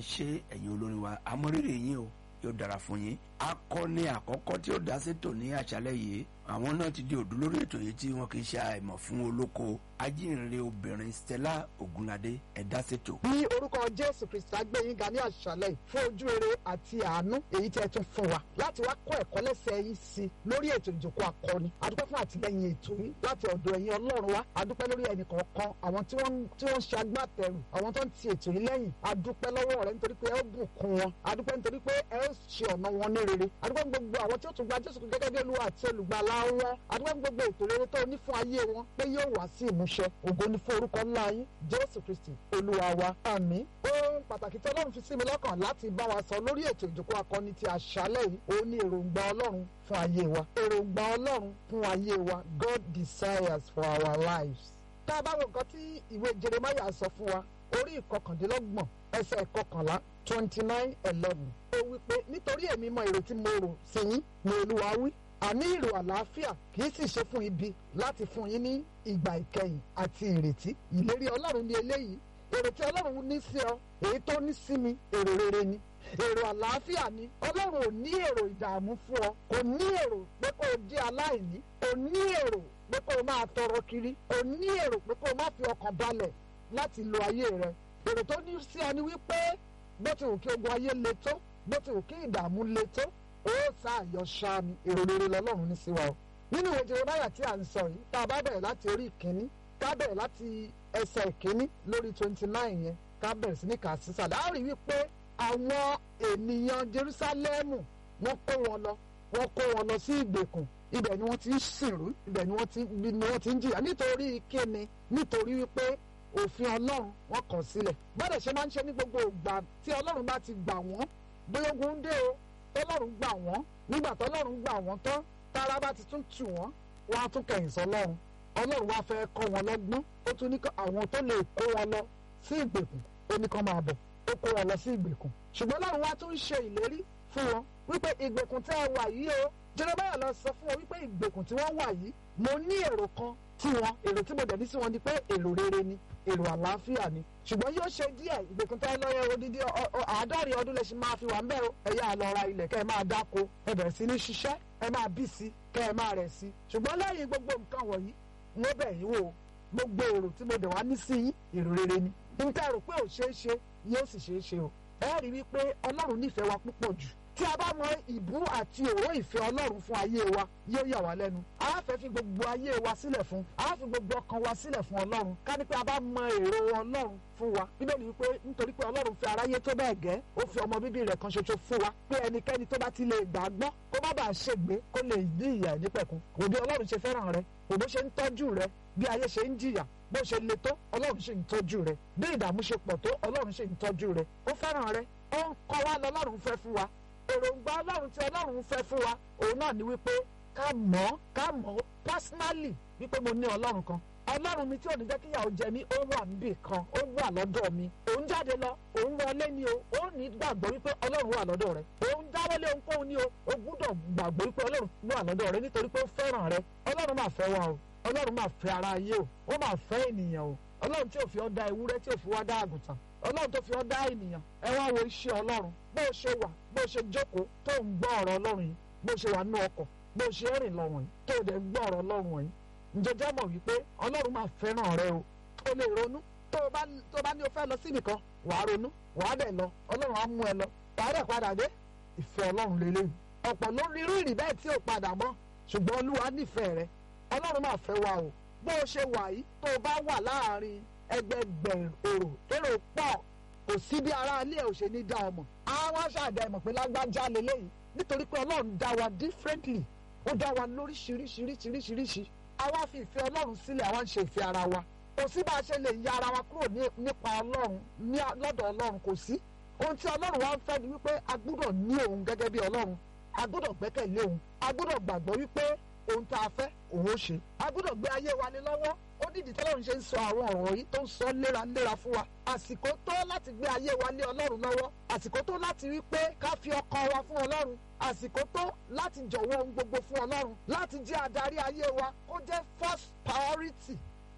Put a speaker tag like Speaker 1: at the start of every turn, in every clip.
Speaker 1: ṣe ẹ̀yin olórin wa amórírì yín o yóò dára fún yín akọni àkọ́kọ́ tí ó dá sétò ní àṣálẹ́ yìí àwọn náà ti di òdú lórí ètò yìí tí wọn kì í ṣe àìmọ̀ fún olóko ajínrere obìnrin Stella Ogunlade ẹ̀dá sétò.
Speaker 2: ní orúkọ jésù kristi agbẹ́yìn ga ní àṣálẹ̀ fún ojú rere àti àánú èyí tí ẹ tún fún wa láti wá kọ́ ẹ̀kọ́ lẹ́sẹ̀ yín sí lórí ètò ìjòkó akọni adúpẹ́ fún àtìlẹ́yìn ètò yìí láti ọ̀dọ̀ ẹ̀yin ọlọ́run wa adúpẹ́ lórí ẹnì kọ̀ọ̀kan àwọn tí wọ́n tí wọ́n ń ṣe agbátẹrù àwọn tó ń ti ètò yìí lẹ́yìn adúpẹ́ lọ́wọ́ rẹ nítorí pé ẹ ó bùkún wọn adúpẹ́ nítorí pé ẹ ó ṣe ọ̀nà wọn ní rere adúpẹ́ gbogbo àwọn tí ó tún gba jésù gẹ́gẹ́ bí olúwa àti olùgbàlà wọn adúpẹ́ gbogbo ètò rere tó ní fún ayé wọn pé yóò wá sí ìmúṣẹ ògo ní fún orúkọ ńlá yín jésù kristi olúwa wa àmín ohun pàtàkì tí ọlọ́run fi sí mi lọ́kàn láti bá wa sọ lórí ètò ìjókòó akọni ti àṣálẹ̀ yìí òun ni èròǹgbà ọlọ́run fún ayé wa èròǹgbà ọlọ́run fún ayé wa God desires for our lives. tá a bá wo nǹkan tí ìwé jeremiah sọ fún wa orí ìkọkàndínlọ́gbọ̀n ẹsẹ̀ ìkọkànlá twenty nine eleven ó wí pé nítorí èmi mọ èrò tí mo rò sí yín ni olúwa wí àní ìrò àlàáfíà kì í sì ṣe fún ibi láti fún yín ní ìgbà ìkẹyìn àti ìrètí ìlérí ọlọ́run ní eléyìí èrò tí ọlọ́run ní sí ọ èyí tó ní sí mi èrò rere ni èrò àlàáfíà ni ọlọ́run ò ní èrò ìdààmú fún ọ kò ní èrò pé kó o jẹ́ aláìní kò ní èrò pé kó o máa tọrọ kiri kò ní èrò pé kó o má fi ọkàn balẹ̀ láti lo ayé rẹ èrò tó ní sí ọ ni wípé bó ti wù kí ogun ayé le tó bó ti wù kí ìdààmú le tó ó sàyọ ṣáàmì èrò rere lọ́lọ́run ní sí wa o nínú ìwé Jeremáyà tí à ń sọ yìí tá a bá bẹ̀rẹ̀ láti orí ìkíní ká bẹ̀rẹ̀ láti ẹsẹ̀ ìkíní lórí twenty nine yẹn ká bẹ̀rẹ̀ sí ní kà sísàlẹ̀ á rí wípé àwọn ènìyàn Jerúsálẹ́mù wọ́n kó wọn lọ wọ́n kó wọn lọ sí ìgbèkùn ibẹ̀ ni wọ́n ti ń sìnrú ibẹ̀ ni wọ́n ti ni wọ́n ti ń jìyà nítorí kíni nítorí wípé òfin Ọlọ́run wọ́n kọ̀ sílẹ̀ bọ́dẹ̀ ṣe máa ń ṣe ní gbogbo ìgbà tí Ọlọ́run bá ti gbà wọ́n bóyá ogun ń dé o tọ́lọ́run gbà wọ́n nígbà tọ́lọ́run gbà wọ́n tán tára bá ti tún tù wọ́n wọ́n á tún kẹ̀yìn sọ́lọ́run ọlọ́run wá fẹ́ kọ́ wọn lọ́gbọ́n ó tún ní àwọn tó lè kó wọn lọ sí ìgbèkùn ó ní kán máa bọ̀ ó kó wọn lọ sí ìgbèkùn ṣùgbọ́n ọlọ́run wá tún ṣe ìlérí fún wọn wípé ìgbèkùn tẹ́ ẹ wà yìí o Jeremáyà lọ sọ fún wọn wípé ìgbèkùn tí wọ́n wà yìí mo ní èrò kan tí wọn èrò tí mo dẹ̀ ní sí wọn ni pé èrò rere ni èrò àlàáfíà ni ṣùgbọ́n yóò ṣe díẹ̀ ìgbèkùn tẹ́ lọ́yẹ odidi àádọ́rin ọdún lè ṣe máa fi wà ń bẹ́ o ẹ yá lọ ra ilẹ̀ kẹ́ ẹ máa dáko ẹ bẹ̀rẹ̀ sí ní ṣiṣẹ́ ẹ máa bí sí kẹ́ ẹ máa rẹ̀ sí ṣùgbọ́n lẹ́yìn gbogbo nǹkan wọ̀nyí wọ́n bẹ̀ yín wò gbogbo èrò tí mo dẹ̀ wá ní sí yín èrò rere ni níta rò pé ò ṣeé ṣe yóò sì ṣeé ṣe o ẹ rí i wípé ọlọ́run nífẹ̀ẹ́ wa púpọ̀ jù tí a bá mọ ìbú àti òró ìfẹ́ ọlọ́run fún ayé wa yóò yà wá lẹ́nu a fẹ́ fi gbogbo ayé wa sílẹ̀ fún a fi gbogbo ọkàn wa sílẹ̀ fún ọlọ́run ká ní pé a bá mọ èrò ọlọ́run fún wa bíbélì wípé nítorí pé ọlọ́run fẹ́ aráyé tó bẹ́ẹ̀ gẹ́ ó fi ọmọ bíbí rẹ̀ kan ṣoṣo fún wa pé ẹnikẹ́ni tó bá ti lè gbàgbọ́ kó má bàa ṣègbé kó lè ní ìyà nípẹ̀kun wò bí ọlọ́run ṣe fẹ́ràn rẹ wò bó ṣe ń tọ́jú rẹ bí ayé ṣe ń jìyà bó ṣe le tó ọlọ́run ṣe ń tọ́jú rẹ bí ìdààmú ṣe pọ̀ tó ọlọ́run ṣe ń tọ́jú rẹ ó fẹ́ràn rẹ ó ń kọ́ wa lọ́lọ́run fẹ́ fún wa èròǹgbà ọlọ́run tí ọlọ́run fẹ́ fún wa òun náà ni wípé ká mọ̀ ọ́ ká mọ̀ ọ́ personally wípé mo ní ọlọ́run kan ọlọ́run mi tí ò ní jẹ́ kíyàwó jẹ mí ó wà níbì kan ó wà lọ́dọ̀ mi òun jáde lọ òun wọlé ni o ó ní gbàgbọ́ wípé ọlọ́run wà lọ́dọ̀ rẹ òun dáwọ́lé ohunkóhun ni o ó gbúdọ̀ gbàgbọ́ wípé ọlọ́run wà lọ́dọ̀ rẹ nítorí pé ó fẹ́ràn rẹ ọlọ́run máa fẹ́ wa o ọlọ́run máa fẹ́ ara ayé o ó máa fẹ́ ènìyàn o ọlọ́run tí ò fi ọ́ dá ewúrẹ́ tí ò fi wá dá àgùntàn ọlọ́run tó fi ọ́ dá ènìyàn ẹ wá wo iṣẹ́ ọlọ́run bó o ṣe wà bó o ṣe jókòó tó ń gbọ́ ọ̀rọ̀ ọlọ́run yìí bó o ṣe wà nú ọkọ̀ bó o ṣe rìn lọ́rùn yìí tó o dẹ̀ gbọ́ ọ̀rọ̀ ọlọ́run yìí ǹjẹ́jẹ́ mọ̀ wípé ọlọ́run máa fẹ́ràn rẹ o o lè ronú tó o bá tó o bá ní o fẹ́ lọ síbì kan wà á ronú wà á dẹ̀ lọ ọlọ́run á mú ẹ lọ wà á dẹ̀ padà dé ìfẹ́ ọlọ́run lélẹ́yìn ọ̀pọ̀ ló rí irú ìrì bẹ́ẹ̀ tí ò padà mọ́ ṣùgbọ́n olúwa nífẹ̀ẹ́ rẹ ọlọ́run máa fẹ́ wa o bó o ṣe wà yìí tó o bá wà láàrin ẹgbẹgbẹ̀rún èrò èrò pọ̀ kò sí bí ara ilé ẹ̀ ò ṣe ní dá ọmọ àwọn aṣáàdá ẹ̀mọ̀ pé lágbájá lélẹ́yìn nítorí pé ọlọ́run dá wa differently ó dá wa lóríṣiríṣiríṣiríṣi àwa fi ìfẹ́ ọlọ́run sílẹ̀ àwa ń ṣe ìfẹ́ ara wa kò sí bá a ṣe lè ya ara wa kúrò nípa ọlọ́run lọ́dọ̀ ọlọ́run kò sí ohun tí ọlọ́run wa ń fẹ́ ni wípé a gbúdọ̀ ní òun gẹ́gẹ́ bí ọlọ́run a gbúdọ̀ gbẹ́kẹ̀lé òun a gbúdọ̀ gbàgbọ́ wípé ohun tá a fẹ́ òun ó ṣe a gbúdọ̀ gbé ayé wa lé lọ́wọ́ ó nídìí tọ́lọ́run ṣe ń sọ àwọn ọ̀rọ̀ yìí tó ń sọ léraléra fún wa àsìkò tó láti gbé ayé wa lé ọlọ́run lọ́wọ́ àsìkò tó láti rí pé ká fi ọkàn wa fún ọlọ́run àsìkò tó láti jọ̀wọ́ ohun gbogbo fún ọlọ́run láti jẹ́ adarí ayé wa kó jẹ́ first priority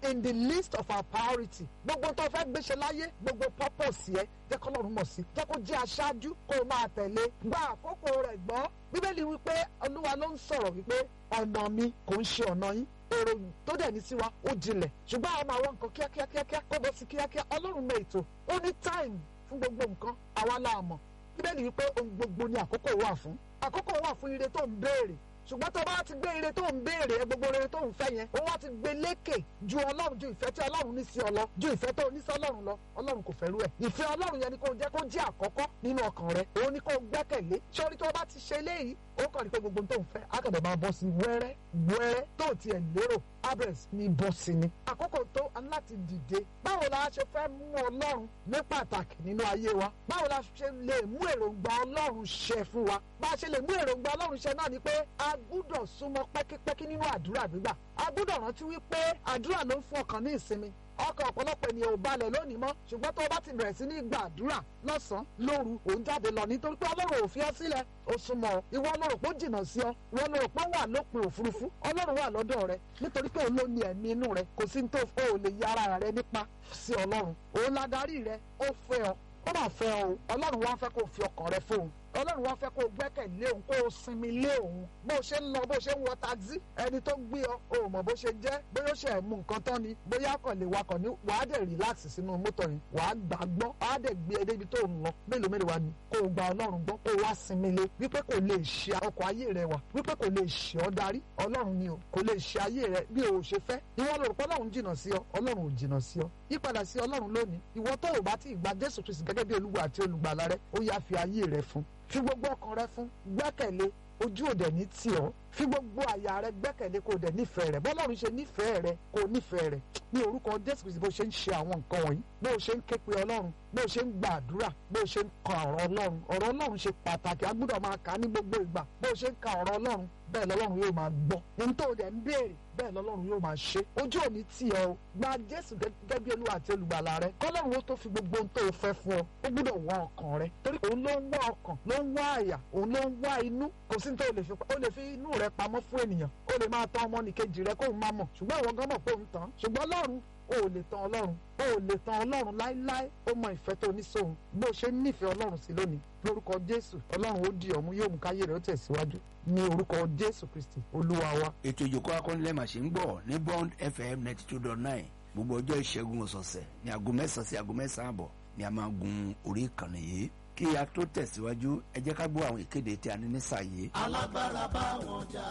Speaker 2: in the list of our priority gbogbo tó fẹ́ gbéṣẹ́ láyé gbogbo purpose yẹ jẹ́ kọ́ lọ́run mọ̀ sí jẹ́ kó jẹ́ aṣáájú kó o máa tẹ̀lé gba àkókò rẹ̀ gbọ́ bíbélì wípé olúwa ló ń sọ̀rọ̀ wípé ọ̀nà mi kò ń ṣe ọ̀nà yín èrò tó dẹ̀ ní sí wa ó jinlẹ̀ ṣùgbọ́n àwọn máa wọ nǹkan kíákíá kíákíá kó bọ́ sí kíákíá ọlọ́run mọ ètò ó ní time fún gbogbo nǹkan àwa la mọ̀ bíbélì wípé ohun gbogbo ni àkókò wà fún àkókò wà fún ire tó ń béèrè ṣùgbọ́n tó bá ti gbé ire tó ń béèrè ẹ gbogbo ire tó ń fẹ́ yẹn ó wá ti gbé lékè ju ọlọ́run ju ìfẹ́ tí ọlọ́run ní sí ọ lọ ju ìfẹ́ tó ní sí ọlọ́run lọ ọlọ́run kò fẹ́ rú ẹ̀ ìfẹ́ ọlọ́run yẹn ni kò jẹ́ kó jẹ́ àkọ́kọ́ nínú ọkàn rẹ òun ni kò gbẹ́kẹ̀lé sórí tó bá ti ṣe léyìí ó kàn ní pé gbogbo tó ń fẹ́ akọ̀dọ̀ máa bọ́ sí wẹ́rẹ́ wẹ́rẹ́ tó tiẹ̀ lérò abẹ́rẹ́ ní bọ́ sí ni àkókò tó láti dìde báwo la ṣe fẹ́ mú ọlọ́run ní pàtàkì nínú ayé wa báwo la ṣe lè mú èròǹgbà ọlọ́run ṣẹ fún wa bá a ṣe lè mú èròǹgbà ọlọ́run ṣẹ náà ni pé a gbúdọ̀ súnmọ́ pẹ́kípẹ́kí nínú àdúrà gbígbà a gbúdọ̀ rántí wípé àdúrà ló ń fún ọkàn ní ìsinmi ọkàn ọ̀pọ̀lọpọ̀ ènìyàn ò balẹ̀ lónìí mọ́ ṣùgbọ́n tó o bá ti bẹ̀rẹ̀ sí ní gbàdúrà lọ́sàn-án lóru òun jáde lọ nítorí pé ọlọ́run ò fi ọ́ sílẹ̀ ó súnmọ́ ọ ìwọ ọlọ́run pé ó jìnnà sí ọ ìwọ ọlọ́run pé ó wà lópin òfurufú ọlọ́run wà lọ́dọ̀ rẹ nítorí pé òun ló ní ẹ̀mí inú rẹ kò sí ní tó o lè yára rẹ nípa sí ọlọ́run òun ladarí rẹ ó fẹ́ ọ ó mà fẹ́ ọ ọlọ́run wá fẹ́ kó o fi ọkàn rẹ fóun ọlọ́run wá fẹ́ kó o gbẹ́kẹ̀lé òun kó o sinmi lé òun bó o ṣe ń lọ bó o ṣe ń wọ taxi ẹni tó gbé ọ o ò mọ̀ bó ṣe jẹ́ bóyá ó ṣe mú nǹkan tán ni bóyá kàn lè wakọ̀ ní wàá dẹ̀ relax sínú mọ́tò yẹn wàá gbà gbọ́ wàá dẹ̀ gbé e débi tó ń lọ mélòó mélòó wa ni kó o gba ọlọ́run gbọ́ kó o wá sinmi lé wípé kò lè ṣe ọkọ̀ ayé rẹ wà wípé kò lè ṣe ọ darí ọlọ́run ni o kò lè ṣe ayé rẹ bí o ṣe fẹ́ ìwọ ló rò pé ọlọ́run jìnnà sí ọ ọlọ́run ò jìnnà sí ọ yípadà sí ọlọ́run lónìí ìwọ tó o bá ti gba jésù kristu gẹ́gẹ́ bí olúwa àti olùgbàlà rẹ ó yá fi ayé rẹ fún fi gbogbo ọkàn rẹ fún gbẹ́kẹ̀lé ojú òde ní tì ọ́ fi gbogbo àyà rẹ gbẹ́kẹ̀lé kó o dẹ̀ nífẹ̀ẹ́ rẹ bọ́lọ́run ṣe nífẹ̀ẹ́ rẹ kó o nífẹ̀ẹ́ rẹ ní orúkọ jésù kristu bó ṣe ń ṣe àwọn nǹkan wọ̀nyí bó o ṣe ń ké pe ọlọ́run bó o ṣe ń gbàdúrà bó o ṣe ń ka ọ̀rọ̀ ọlọ́run ọ̀rọ̀ ọlọ́run ṣe pàtàkì a gbọ́dọ̀ máa kà á ní gbogbo ìgbà bó o ṣe ń ka ọ̀rọ̀ ọlọ́run bẹ́ẹ̀ lọ́lọ́run yóò máa gbọ́ ní tó o dẹ̀ ń béèrè bẹ́ẹ̀ lọ́lọ́run yóò máa ṣe ojú òní tì ọ́ o gba jésù gẹ́gẹ́ bí olúwa àti olùgbàlà rẹ kọ́lọ́run ó tó fi gbogbo ohun tó o fẹ́ fún ọ ó gbọ́dọ̀ wá ọkàn rẹ torí òun ló ń wá ọkàn ló ń wá àyà òun ló ń wá inú kò sí ní tó o lè fi o lè fi inú rẹ pamọ́ fún ènìyàn o lè máa tán ọmọnìkejì rẹ kóun má mọ̀ ṣùgbọ́n ìwọ gan mọ̀ pé òun tán ṣùgbọ́n ọlọ́run o ò lè tan ọlọ́run o ò lè tan ọlọ́run láíláí ó mọ ìfẹ́ tó ní sóhun bó ṣe nífẹ̀ẹ́ ọlọ́run sí lónìí lórúkọ jésù ọlọ́run ó di ọ̀mú yóò mú káyé rẹ̀ ó tẹ̀síwájú ní orúkọ jésù kristi olúwa wa.
Speaker 1: ètò ìjòkó akọ́nilẹ́mà ṣe ń gbọ́ ní bond fm ninety two dot nine gbogbo ọjọ́ ìṣẹ́gun ọ̀sọ̀ọ̀sẹ̀ ní aago mẹ́sàn-án sí aago mẹ́sàn-án àbọ̀ ni a máa gun orí ìkànnì yìí kí a tó tẹ̀síwájú ẹ jẹ́ ká gbọ́ àwọn ìkéde tí a ní nísàyè.
Speaker 3: alágbára bá wọn jà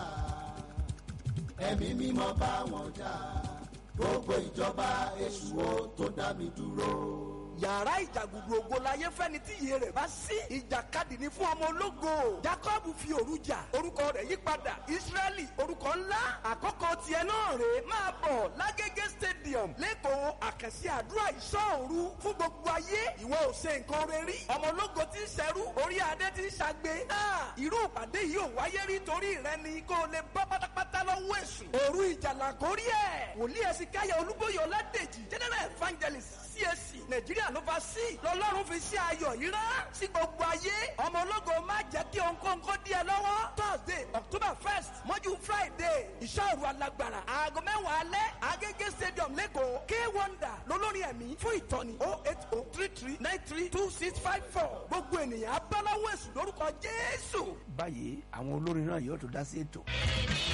Speaker 3: ẹ̀mí mímọ́ bá wọn jà gbogbo ìjọba èṣù ó tó dá mi dúró
Speaker 4: yàrá ìjàgùdù ògo láyé fẹ́ni tí iye rẹ̀ bá sí. ìjàkadì ni fún ọmọ ológo. jacob fi òru jà orúkọ rẹ̀ yí padà israẹli orúkọ ńlá àkọ́kọ́ tiẹ̀ náà rè é máa bọ̀ lágége stadium lẹ́kọ̀ọ́ àkànṣe àdúrà ìṣọ́òru fún gbogbo ayé ìwọ ò ṣe nǹkan rẹ rí ọmọ ológo ti ń ṣẹrú orí adé ti ń ṣàgbé. irú ìpàdé yìí ò wáyé rí torí rẹ ni kó o lè bọ́ pátápátá lọ́wọ́ èṣù. òru ìjàlá kórí ẹ̀ wòlíì ẹ̀sìn káyọ̀ olúbóyè ọládèjì general evangelist CAC nàìjíríà ló fa sí lọ́lọ́run fi sí ayọ̀ yìí rán sí gbogbo ayé ọmọ ológo má jẹ́ kí ohunkóhunkó dí ẹ lọ́wọ́ thursday october first mọ́jú friday ìṣòro alágbára aago mẹ́wàá alẹ́ agége stadium lẹ́kọ̀ọ́ k wonder lolórin ẹ̀mí fún ìtọ́ni oh eight oh three three nine three two six five four gbogbo ènìyàn abáláwo èṣù lórúkọ jésù.
Speaker 1: báyìí àwọn olórin náà yóò tó dá sí ètò.